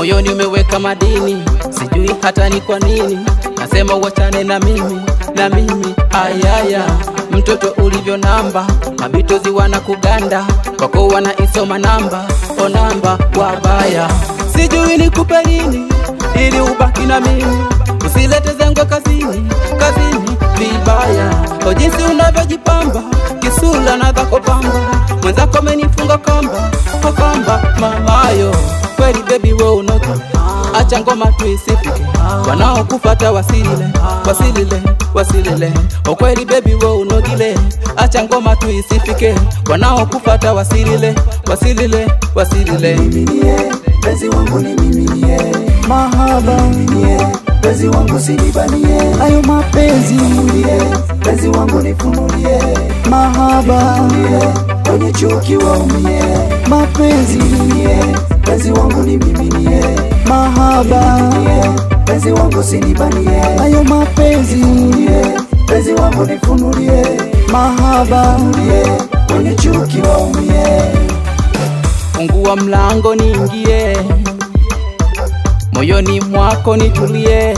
moyoni umeweka madini, sijui hata ni kwa nini. Nasema uachane na mimi, na mimi ayaya, mtoto ulivyo namba, mabitozi wana kuganda kwako wana isoma namba, o namba wabaya, sijui nikupe nini ili ubaki na mimi, usilete zengwe kazini, kazini vibaya, o jinsi unavyojipamba kisula na dhako pamba, mwenzako amenifunga kamba, o kamba mamayo, kweli baby we unoki, acha ngoma tuisifike, wanaokufata wasilile, wasilile, wasilile, o kweli baby we unogile, acha ngoma tuisifike, wanaokufata wasilile, wasilile, wasilile. Miminie, penzi wangu ni miminie, mahaba miminie, penzi wangu sinibanie, hayo mapenzi miminie, penzi wangu nifunulie, mahaba miminie, kwenye chuki waumie, mapenzi miminie, penzi wangu ni miminie, mahaba miminie, penzi wangu sinibanie, hayo mapenzi miminie, penzi wangu nifunulie, mahaba miminie, kwenye chuki waumie, Fungua mlango niingie, moyoni mwako nitulie,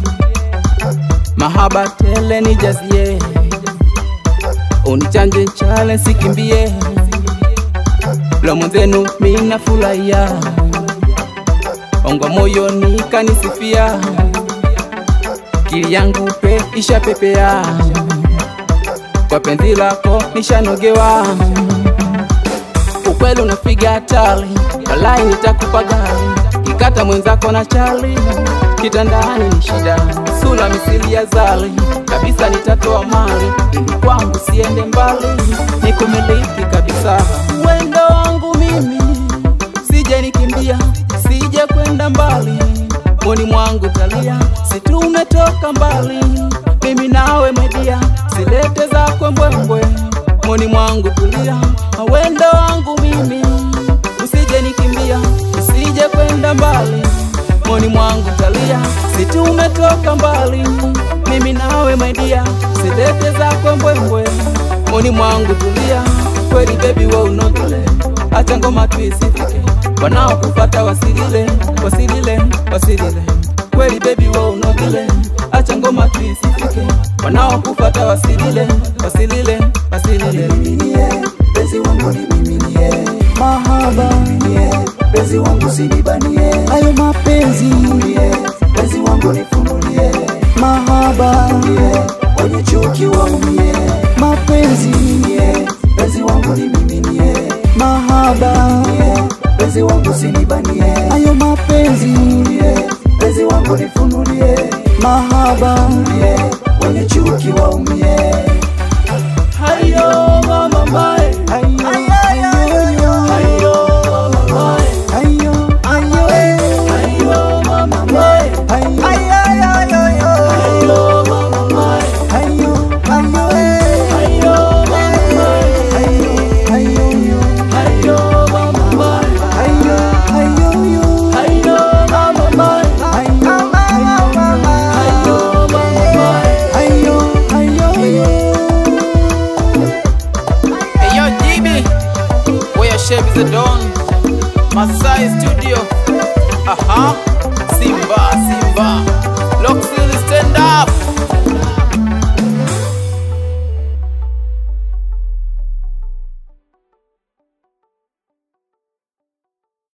mahaba tele nijazie, unichanje chale sikimbie, la mwenzenu mina furahia, ongo moyoni kanisifia, kili yangu pe ishapepea, kwa penzi lako nishanogewa ukweli unapiga hatari, walai nitakupa gari, kikata mwenzako na chali, kitandani ni shida, sura misili ya zali, kabisa nitatoa mali, ili kwangu siende mbali, nikumiliki kabisa, wendo wangu mimi, sije nikimbia, sije kwenda mbali, moni mwangu talia, si tumetoka mbali, mimi nawe media, silete zako mbwembwe moni mwangu tulia, wendo wangu mimi, usije nikimbia, usije kwenda mbali, moni mwangu talia, si tumetoka mbali, mimi nawe maidia, silete zako mbwembwe, moni mwangu tulia, kweli baby we unogile, acha ngoma tuisifike, wanaokufata wasilile, wasilile, wasilile, kweli baby we unogile, acha ngoma tuisifike, wanaokufata wasilile, wasilile, wasilile. miminie, penzi wangu ni miminie, mahaba miminie, penzi wangu sinibanie, hayo mapenzi miminie, penzi wangu nifunulie, mahaba miminie, kwenye chuki waumie, mapenzi miminie, penzi wangu ni miminie, mahaba miminie, penzi wangu sinibanie, hayo mapenzi miminie, penzi wangu nifunulie, mahaba miminie, kwenye chuki waumie, Hayo mama mai, hayo hayo hayo mama mai, hayo hayo hayo mama mai, hayo hayo mama mai, hayo hayo hayo mama mai, hayo hayo mama mai, hayo hayo hayo mama mai, hayo mama mai. hayo hayo Hey yo, GB, where your shape is a dawn. Masai Studio. Aha, Simba, Simba. Lock stand up.